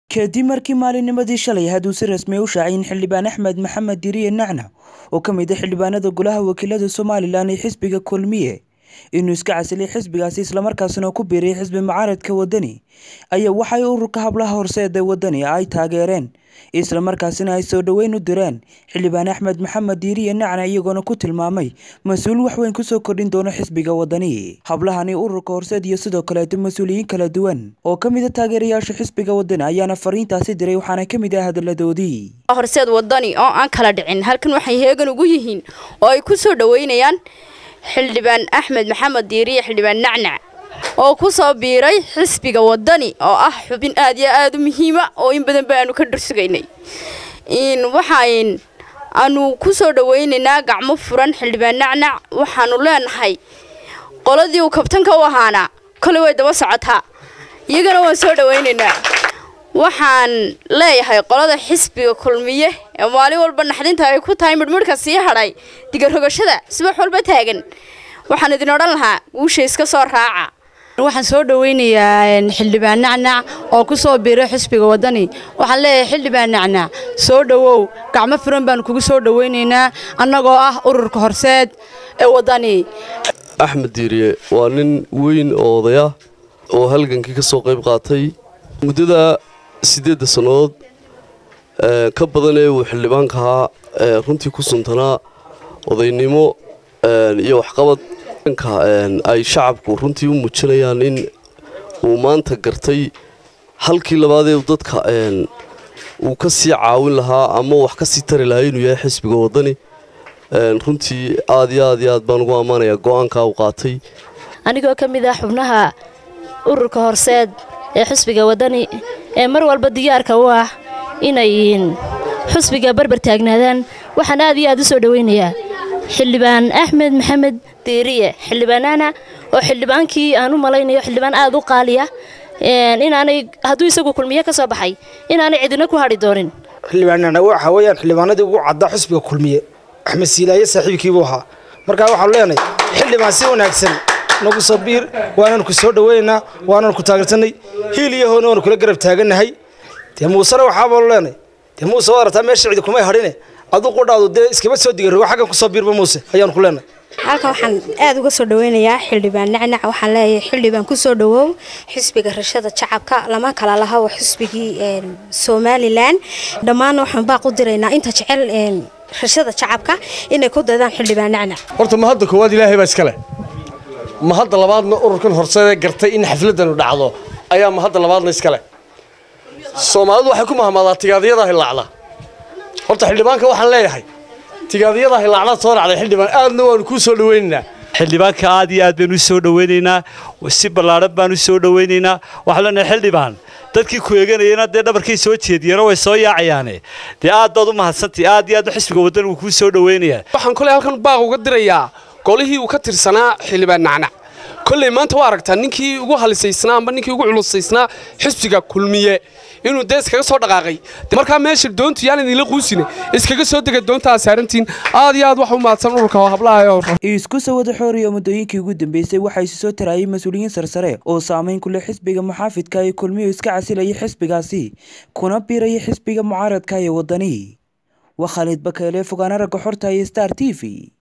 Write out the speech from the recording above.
kadib markii maalinnimadii shalay hadduu si rasmi u shaacay in xildhibaan axmed maxamed diriye nacna oo ka mid ah xildhibaanada golaha wakiilada somalilan ee xisbiga kulmiye inuu iska casilay xisbigaasi islamarkaasina ku biiray xisbi mucaaradka wadani ayaa waxay ururka hablaha horseeda wadani ay taageereen islamarkaasina ay soo dhoweyn u direen xildhibaan axmed maxamed diiriye nacna iyagoona ku tilmaamay mas-uul waxweyn kusoo kordhin doono xisbiga wadani hablahani ururka horseed iyo sidoo kaleeto mas-uuliyiin kala duwan oo ka mid a taageerayaasha xisbiga wadani ayaana fariintaasi diray waxaana ka mid ah hadaladoodii horseed wadani oo aan kala dhicin halkan waxay heegan ugu yihiin oo ay ku soo dhoweynayaan xildhibaan axmed maxamed diiriye xildhibaan nacnac oo ku soo biiray xisbiga wadani oo ah xubin aad iyo aada u muhiima oo in badan ba aanu ka dhursugaynay waxaan aanu ku soo dhoweynaynaa gacmo furan xildhibaan nacnac waxaanu leenahay qoladii uu kabtanka u ahaana koley way daba socotaa iyagana waan soo dhoweynaynaa waxaan leeyahay qolada xisbiga kulmiye ee maalin walba naxdinta ay ku tahay midhmidhka sii hadhay digarogashada subax walba taagan waxaan idin odhan lahaa guusha iska soo raaca waxaan soo dhoweynayaa xildhibaan nacnac oo ku soo biiray xisbiga wadani waxaan leeyahay xildhibaan nacnac soo dhowow gacmo furan baanu kugu soo dhoweynaynaa annagoo ah ururka horseed ee wadani axmed diiriye waa nin weyn oo odaya oo halgankii ka soo qayb qaatay muddada siddeedda sannadood ka badan ee uu xildhibaanka ahaa runtii ku suntanaa odaynimo iyo waxqabad ka ay shacabku runtii u muujinayaan in uu maanta gartay halkii labaadee dadka uu ka sii caawin lahaa ama wax ka sii tari lahaa inuu yahay xisbiga wadani runtii aad iyo aad iyo aad baan ugu ammaanayaa go-aankaa uu qaatay anigoo ka mid ah xubnaha ururka horseed ee xisbiga wadani ee mar walba diyaarka u ah inay xusbiga barbar taagnaadaan waxaan aad iyo aad u soo dhoweynayaa xildhibaan axmed maxamed diiriye xildhibaanana oo xildhibaankii aan u malaynayo xildhibaan aad u qaaliya inaanay hadduu isagu kulmiye ka soo baxay inaanay cidina ku hadhi doonin xildhibaanana waxa weeyaan xildhibaanadii ugu cadda xusbiga kulmiye axmed siilaaye saaxiibkiibuu ahaa markaa waxaanu leenahay xildhibaan si wanaagsan nagu soo biir waananu ku soo dhoweynaynaa waananu ku taageersanay hiil iyo hoona waanu kula garab taagannahay dee muusena waxaabaanu leenahay dee muuse waad aragtaa meesha cidi kumay hadhine aduu qudhaadu dee iskama soo digarogo xaggan ku soo biirba muuse ayaanu ku leenahay halkan waxaan aad uga soo dhaweynayaa xildhibaan nacnac waxaan leeyahay xildhibaan kusoo dhawow xisbiga rashada shacabka lama kala laha waa xisbigii somalilan dhammaanna waxaan baaq u diraynaa inta jecel rashada shacabka inay ku daydaan xildhibaan nacnac horta ma hadda koowaad ilaahay baa iskale ma hadda labaadna ururkan horseedee gartay in xafladanu dhacdo ayaa ma hadda labaadna iskale soomaalidu waxay ku mahmaadaa tigaadiyada hilaacda horta xildhibaanka waxaan leeyahay tigaadiyada hilaacda soo dhacday xildhibaan aadna waanu kuu soo dhaweynaynaa xildhibaanka aad iyo aad baynu u soo dhaweynaynaa si ballaadhan baanu u soo dhaweynaynaa waxaan leenahay xildhibaan dadkii ku eeganayana dee dhabarkay soo jeediyeenoo way soo yaacayaane dee aad baad u mahadsantay aad iyo aad xisbiga waddan uu kuu soo dhaweynayaa waxaan koley halkan baaq uga dirayaa golihii uu ka tirsanaa xildhibaan nacnac kolley maanta waa aragtaa ninkii ugu halisaysnaa amba ninkii ugu culusaysnaa xisbiga kulmiye inuu dee iskaga soo dhaqaaqay markaa meesha doontu yaan idinla quusine iskaga soo dega doontaa saarantiin aad iyo aad wax u mahadsan ururka hablaha isku soo wada xooriyo muddooyinkii ugu dambeysay waxaa isu soo taraayay mas-uuliyiin sarsare oo saameyn ku leh xisbiga muxaafidka ee kulmiyo iska casilayay xisbigaasi kuna biiraya xisbiga mucaaradka ee wadani waa khaalid bakeele fogaana ragga xorta iyo star t v